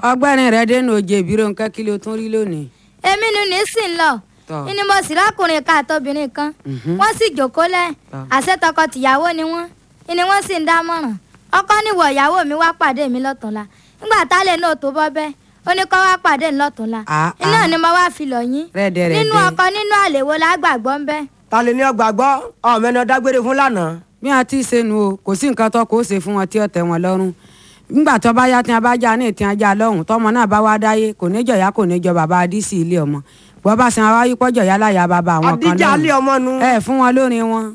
ọgbẹ́rin rẹ dénú oje ìbírò nǹkan kí ló tún rí lónìí. èmi ni ní sì ń lọ Tọ́. ni mo sì rákùnrin kan àtobìnrin kan wọ́n sì jókòó lẹ̀ Tọ́. àṣẹ tọkọ-tìyàwó ni wọ́n ni wọ́n sì ń dámọ̀ràn ọkọ níwọ̀ ìyàwó mi wá pàdé mi lọ́tùnla nígbà tálẹ̀ náà tó bọ́ bẹ́ẹ̀ ó ní kó wá pàdé mi lọ́tùnla Ah, iná ah. ni mo wá fi lọ̀ yín Rẹ́dẹ̀rẹ́dẹ́. nínú ọkọ nínú àlèwo lágbàgbọ́ ń bẹ́ ta lè ní ọgbà gbọ́ ọmọ ẹni dágbére fún lánàá. bí wọn ti ṣe nu o kò sí nǹkan tó kó ṣe fún wọn tí ó tẹ́ wọn lọ́rùn nígbà tó bá yá tí wọn bá já ní ìtì ajá lọ́hùn tọmọ náà bá wá dáyé kò ní jọ̀yà kò ní jọ bàbá adísì ilé ọmọ bọ́ bá sin wáyé pọ́jọ̀ yá láyà bàbá àwọn kan àdíjà alẹ́ ọmọ nu. ẹ fún wọn lórin wọn.